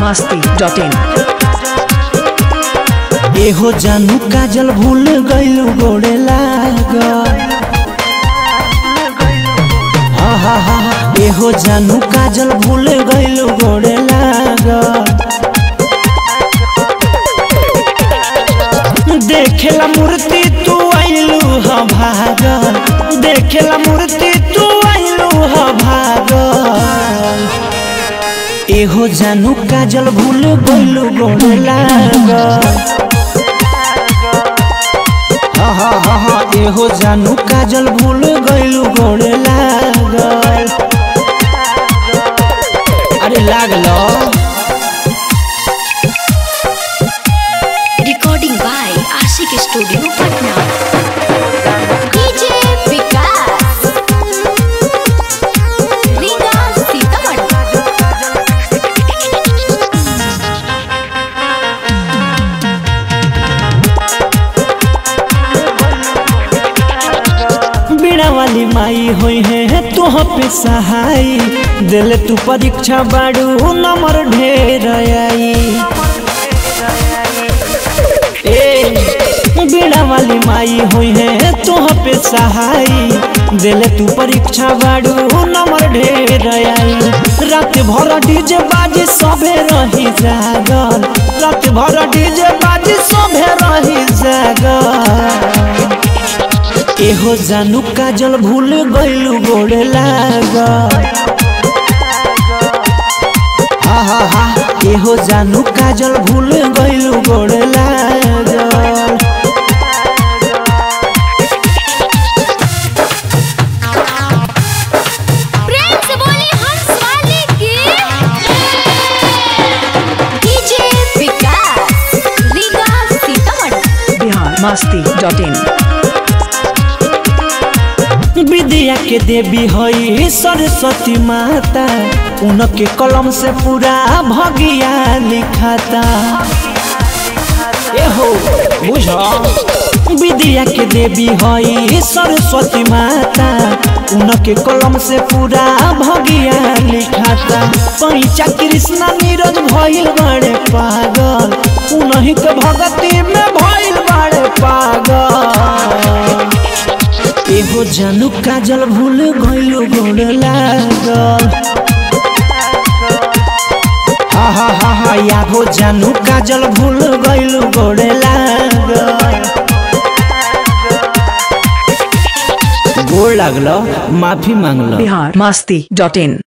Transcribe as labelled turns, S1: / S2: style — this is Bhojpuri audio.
S1: masti.in
S2: एहो जानू काजल भूल गइलू गोड़े लाग हा हा हा एहो जानू काजल भूल गइलू गोड़े लाग देखेला मूर्ति तू आइलू ह भाग देखेला मूर्ति तू आइलू ह भाग एहो जानू काजल भूल गइलू गोड़े लाग हा हा हा हा एहो जानू काजल भूल गइलू गोड़े लागल अरे लागल
S3: recording by Ashik Studio Patna. DJ Vikas. Riga Sitaman.
S2: बीड़ा वाली माई होई है तोह पे सहाय दिल तू परीक्षा बाड़ू नंबर ढेर आई ए बीड़ा वाली माई होई है तोह पे सहाय दिल तू परीक्षा बाड़ू नंबर ढेर आई रात भर डीजे बाजी सबे रही जागल रात भर डीजे बाजी सबे रही जागल एहो जानू काजल भूल गइलू गोड़े लाग हा हा हा एहो जानू काजल भूल गइलू गोड़े लाग
S3: प्रेम से बोली हंस वाली की DJ विकास रीगा सीतामढ़ी
S1: बिहार masti.in
S2: विद्या के देवी हई सरस्वती माता उनके कलम से पूरा भगिया लिखाता एहो बुझ विद्या के देवी हई सरस्वती माता उनके कलम से पूरा भगिया लिखाता पैचा कृष्णा नीरज भइल बड़े पागल उन्हीं के भगती में भइल बड़े पागल एहो जानू काजल भूल गइलू गोड़ लागल हा हा हा हा यागो जानू काजल भूल गइलू गोड़ लागल गोड़ लागल माफी मांगल
S1: बिहार masti.in